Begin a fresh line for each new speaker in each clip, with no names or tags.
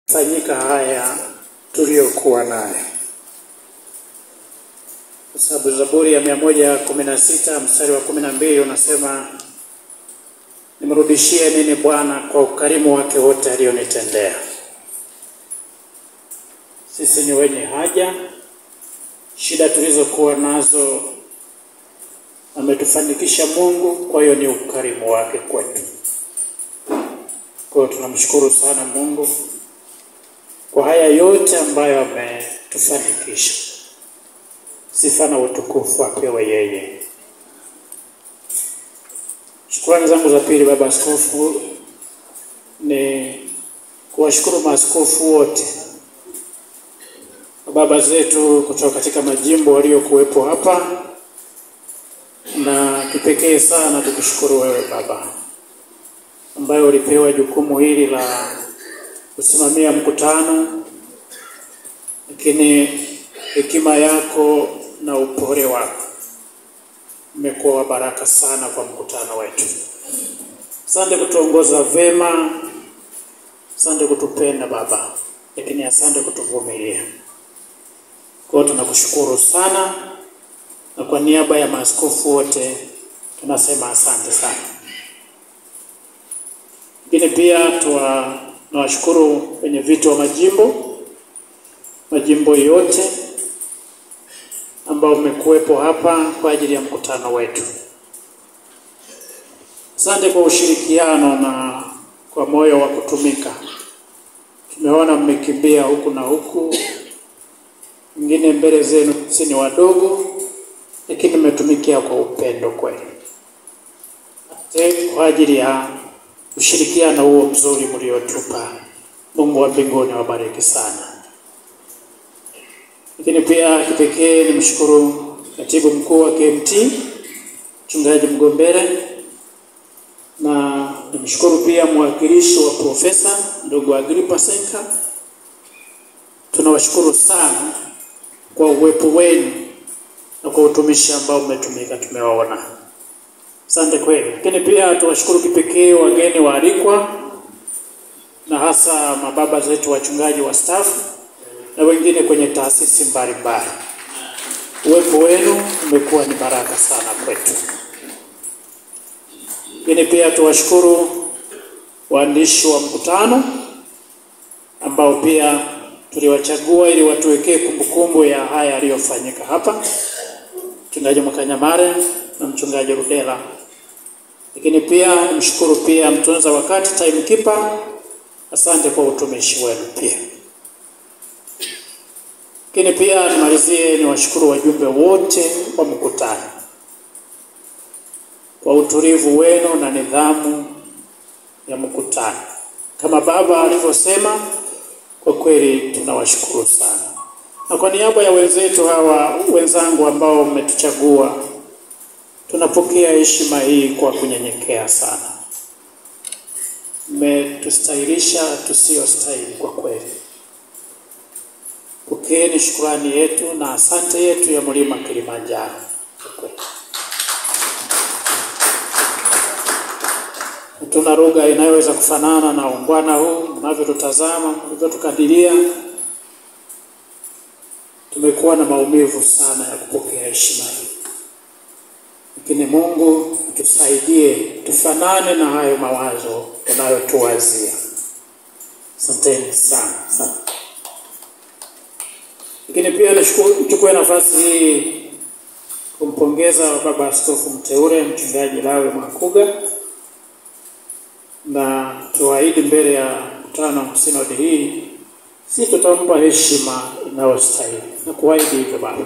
fanyika haya tuliyokuwa naye, kwa sababu Zaburi ya mia moja kumi na sita mstari wa kumi na mbili unasema nimrudishie nini Bwana kwa ukarimu wake wote alionitendea. Sisi ni wenye haja, shida tulizokuwa nazo ametufanikisha Mungu, kwa hiyo ni ukarimu wake kwetu. Kwa hiyo tunamshukuru sana Mungu kwa haya yote ambayo ametufanikisha. Sifa na utukufu apewe yeye. Shukrani zangu za pili, Baba Askofu, ni kuwashukuru maaskofu wote baba zetu kutoka katika majimbo waliokuwepo hapa, na kipekee sana tukushukuru wewe Baba ambaye ulipewa jukumu hili la kusimamia mkutano, lakini hekima yako na upole wako umekuwa wa baraka sana kwa mkutano wetu. Asante kutuongoza vema, asante kutupenda Baba, lakini asante kutuvumilia. Kwa hiyo tunakushukuru sana, na kwa niaba ya maaskofu wote tunasema asante sana. Lakini pia tuwa nawashukuru wenye viti wa majimbo majimbo yote ambao mmekuwepo hapa kwa ajili ya mkutano wetu. Asante kwa ushirikiano na kwa moyo wa kutumika. Tumeona mmekimbia huku na huku, wengine mbele zenu si ni wadogo, lakini mmetumikia kwa upendo kweli. Asante kwa ajili ya ushirikiano huo mzuri mliotupa. Mungu wa mbinguni awabariki sana. Lakini pia kipekee nimshukuru katibu mkuu wa KMT mchungaji Mgombere, na nimshukuru pia mwakilishi wa profesa ndugu Agripa Senka. Tunawashukuru sana kwa uwepo wenu na kwa utumishi ambao mmetumika, tumewaona. Asante kweli. Lakini pia tuwashukuru kipekee wageni waalikwa na hasa mababa zetu wachungaji wa stafu na wengine kwenye taasisi mbalimbali. Uwepo wenu umekuwa ni baraka sana kwetu. Lakini pia tuwashukuru waandishi wa mkutano ambao pia tuliwachagua ili watuwekee kumbukumbu ya haya yaliyofanyika hapa, mchungaji Mwakanyamare na mchungaji Rudela. Lakini pia nimshukuru pia mtunza wakati timekeeper, asante kwa utumishi wenu pia. Lakini pia nimalizie ni washukuru wajumbe wote wa mkutano kwa utulivu wenu na nidhamu ya mkutano. Kama baba alivyosema, kwa kweli tunawashukuru sana, na kwa niaba ya wenzetu hawa wenzangu ambao mmetuchagua, tunapokea heshima hii kwa kunyenyekea sana. Mmetustahilisha tusiyostahili kwa kweli. Pokeeni shukrani yetu na asante yetu ya mlima Kilimanjaro. Hatuna lugha inayoweza kufanana na ungwana huu mnavyotutazama, mnavyotukadiria. Tumekuwa na maumivu sana ya kupokea heshima hii, lakini Mungu tusaidie tufanane na hayo mawazo unayotuwazia. Asanteni sana sana. Lakini pia nichukue nafasi hii kumpongeza baba askofu mteule mchungaji Lawe Mwakuga, na tuahidi mbele ya mkutano sinodi hii, si tutampa heshima inayostahili na kuahidi hivyo baba.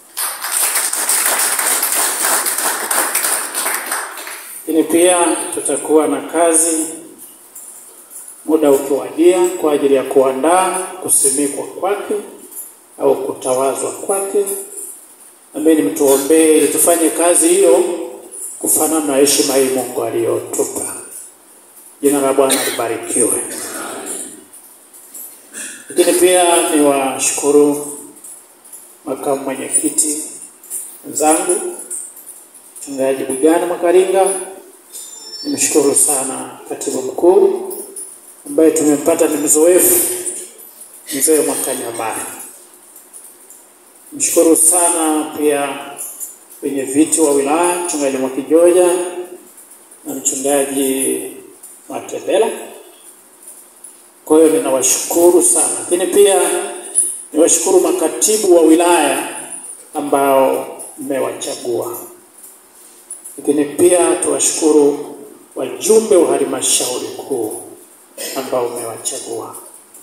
Lakini pia tutakuwa na kazi muda ukiwadia kwa ajili ya kuandaa kusimikwa kwake au kutawazwa kwake. Nambeni mtuombee ili tufanye kazi hiyo kufanana na heshima hii Mungu aliyotupa. Jina la Bwana libarikiwe. Lakini pia ni washukuru makamu mwenyekiti wenzangu mchungaji Bugana Mwakaringa, nimshukuru sana katibu mkuu ambaye tumempata ni mzoefu mzee Mwakanyamara. Mshukuru sana pia wenye viti wa wilaya, mchungaji Mwakijoja na mchungaji Matebela. Kwa hiyo ninawashukuru sana, lakini pia niwashukuru makatibu wa wilaya ambao mmewachagua, lakini pia tuwashukuru wajumbe wa halmashauri kuu ambao mmewachagua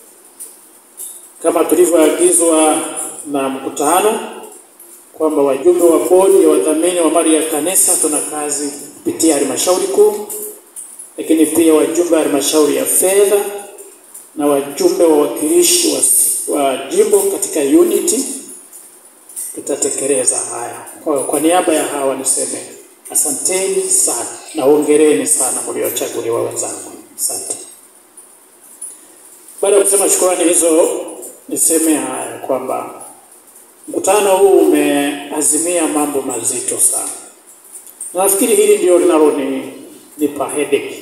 kama tulivyoagizwa na mkutano kwamba wajumbe wa bodi ya wadhamini wa mali ya kanisa tuna kazi kupitia halmashauri kuu, lakini pia wajumbe wa halmashauri ya fedha na wajumbe wa wakilishi wa, wa jimbo katika unity tutatekeleza haya. Kwa, kwa niaba ya hawa niseme asanteni sana na hongereni sana mliochaguliwa wenzangu, asante. Baada ya kusema shukrani hizo, niseme haya kwamba mkutano huu umeazimia mambo mazito sana, na nafikiri hili ndio linalonipa headache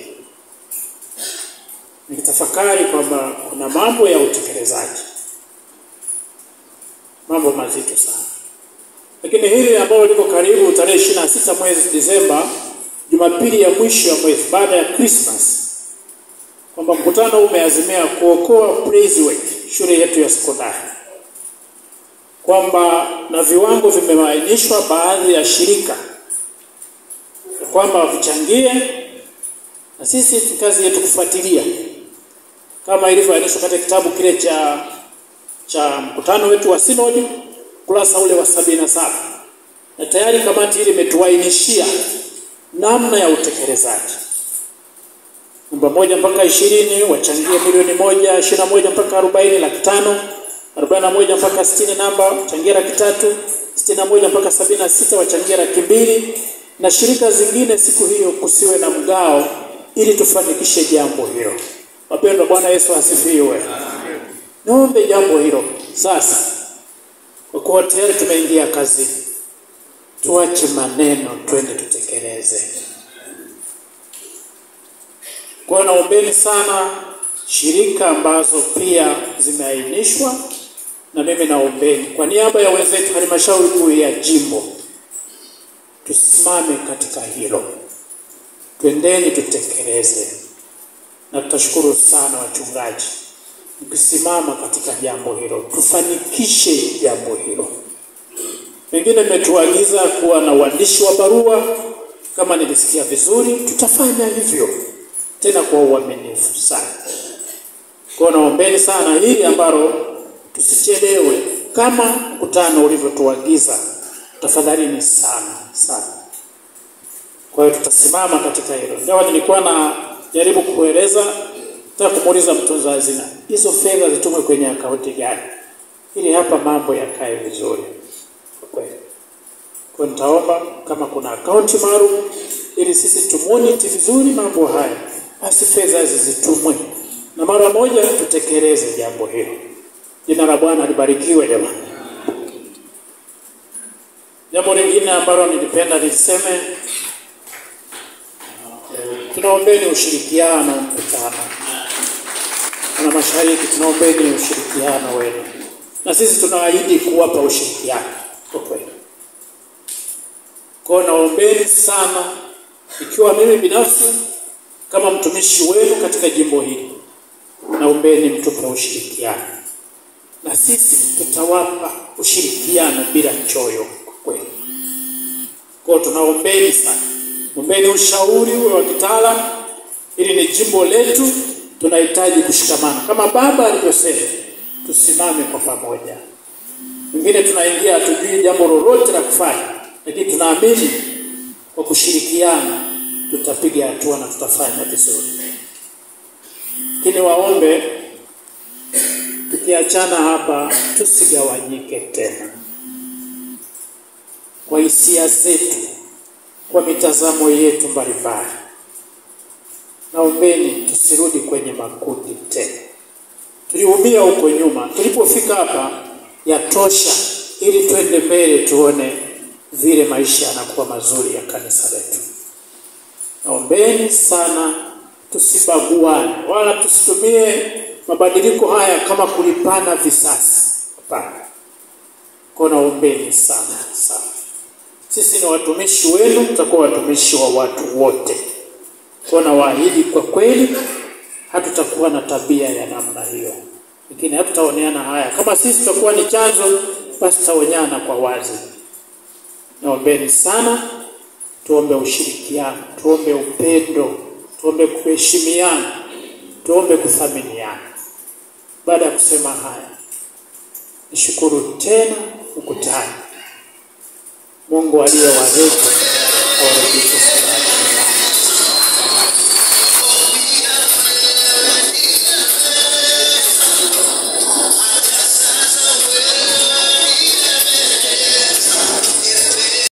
nikitafakari kwamba kuna mambo ya utekelezaji, mambo mazito sana, lakini hili ambalo liko karibu tarehe ishirini na sita mwezi Disemba, Jumapili ya mwisho ya mwezi baada ya Christmas, kwamba mkutano umeazimia kuokoa Praise Work, shule yetu ya sekondari, kwamba na viwango vimeainishwa baadhi ya shirika kwamba vichangie, na sisi kazi yetu kufuatilia kama ilivyoainishwa katika kitabu kile cha cha mkutano wetu wa sinodi kurasa ule wa sabini na saba na tayari kamati ile imetuainishia namna ya utekelezaji. Namba moja mpaka ishirini wachangie milioni moja, ishirini na moja mpaka arobaini laki tano, arobaini na moja mpaka sitini namba wachangie laki tatu, sitini na moja mpaka sabini na sita wachangie laki mbili, na shirika zingine siku hiyo kusiwe na mgao, ili tufanikishe jambo hilo. Wapendwa, Bwana Yesu asifiwe. Niombe jambo hilo sasa, kwa kuwa tayari tumeingia kazini, tuache maneno, twende tutekeleze. Kwa hiyo naombeni sana shirika ambazo pia zimeainishwa, na mimi naombeni kwa niaba ya wenzetu halmashauri kuu ya jimbo, tusimame katika hilo, twendeni tutekeleze na tutashukuru sana wachungaji mkisimama katika jambo hilo, tufanikishe jambo hilo. Pengine mmetuagiza kuwa na uandishi wa barua, kama nilisikia vizuri, tutafanya hivyo tena kwa uaminifu sana. Kwa hiyo naombeni sana hili ambalo tusichelewe, kama mkutano ulivyotuagiza, tafadhalini sana sana. Kwa hiyo tutasimama katika hilo, ingawa nilikuwa na jaribu kueleza, nataka kumuuliza mtunza hazina, hizo fedha zitumwe kwenye akaunti gani, ili hapa mambo yakae vizuri kweli. Kwa nitaomba kama kuna akaunti maalum, ili sisi tumoniti vizuri mambo haya, basi fedha hizi zitumwe na mara moja tutekeleze jambo hilo. Jina la Bwana libarikiwe jamani. Jambo lingine ambalo nilipenda niliseme tunaombeni ushirikiano mkutano na mashariki, tunaombeni ushirikiano wenu, na sisi tunaahidi kuwapa ushirikiano kwa kweli. Kwa hiyo naombeni sana, ikiwa mimi binafsi kama mtumishi wenu katika jimbo hili, naombeni mtupe ushirikiano, na sisi tutawapa ushirikiano bila choyo kwa kweli. Kwa hiyo tunaombeni sana Ombeni ushauri uwe wa kitaalamu, ili ni jimbo letu, tunahitaji kushikamana kama baba alivyosema, tusimame kwa pamoja. Wengine tunaingia hatujui jambo lolote la kufanya, lakini tunaamini kwa kushirikiana tutapiga hatua na tutafanya vizuri. Lakini waombe, tukiachana hapa, tusigawanyike tena kwa hisia zetu kwa mitazamo yetu mbalimbali. Naombeni tusirudi kwenye makundi tena. Tuliumia huko nyuma, tulipofika hapa yatosha, ili twende mbele, tuone vile maisha yanakuwa mazuri ya kanisa letu. Naombeni sana tusibaguane, wala tusitumie mabadiliko haya kama kulipana visasi. Hapana, kwa naombeni sana sana. Sisi ni watumishi wenu, tutakuwa watumishi wa watu wote. Kwa nawaahidi kwa kweli, hatutakuwa na tabia ya namna hiyo, lakini hatutaoneana haya. Kama sisi tutakuwa ni chanzo, basi tutaonyana kwa wazi. Naombeni sana, tuombe ushirikiano, tuombe upendo, tuombe kuheshimiana, tuombe kuthaminiana. Baada ya kusema haya, nishukuru tena ukutani. Mungu aliyewaleta awarejeshe salama.